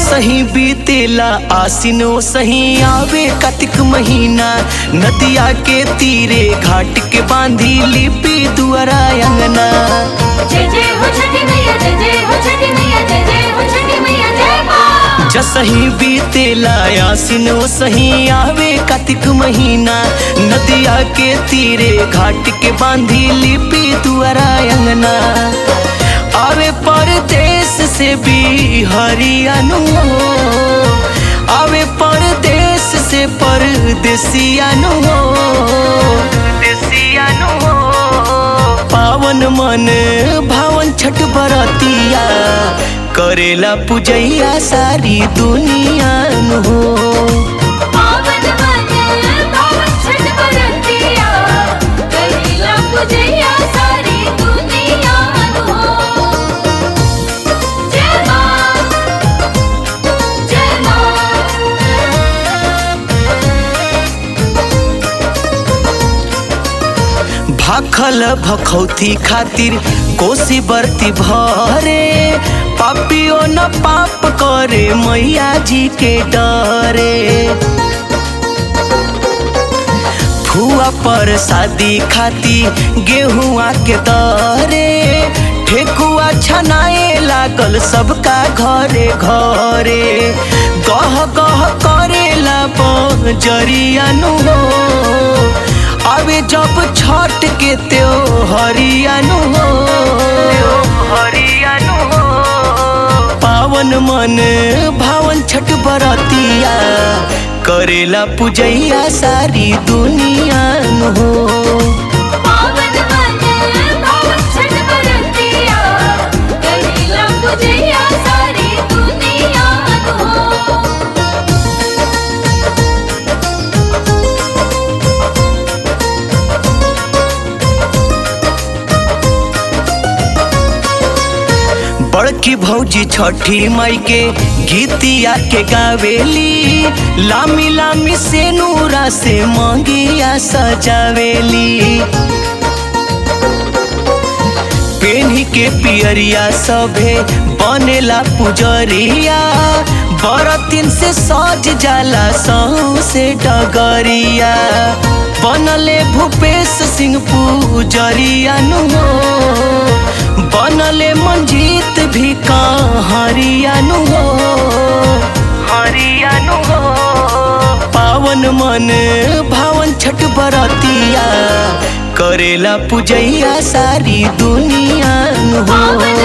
सही बीतेला आसिनो सही आवे कार्तिक महीना नदिया के तीरे घाट के बांधी लिपि दुआरा अंगना जय जय हो छठी मैया जय जय हो छठी मैया जय जय हो छठी मैया जय माँ जसही बीतेला आसिनो सही आवे कार्तिक महीना नदिया के तीरे घाट के बांधी लिपि दुआरा अंगना आवे परदेश से भी हरियाणु आवे परदेश से परदेसियानु देसियानु पावन मन भावन छठ बरतिया करेला पूजैया सारी दुनिया हो पावन मन पावन छठ बरतिया करीला पूजैया सारी दुनिया हो जय माँ जय माँ भाखल भखौती खातिर कोसी बरती भरे पापियो न पाप करे मैया जी के डरे फुआ पर शादी खाती गेहुआ के दरे ठेकुआ छनाए लागल सबका घरे घरे गह गह करेला जरियानु हो अबे जब छठ के त्यो हरियानु हो हरियानु हो पावन मन भावन छठ बरतिया करेला पूजैया सारी दुनिया हो पावन मन पावन छठ बरतिया करीला पूजैया सारी दुनिया हो बड़की भौजी छठी माई के गीतिया के गावेली लामी लामी से नूरा से मंगिया सजावेली पेन्ही के पियरिया सभे बनेला पुजरिया बरतिन से सज जाला सौ से डगरिया बनले भूपेश सिंह पुजरिया नु हो बनले मंजीत भी कहारिया नु हो हरियानु हो पावन मन भावन छठ बरतिया करेला पूजैया सारी दुनिया हो पावन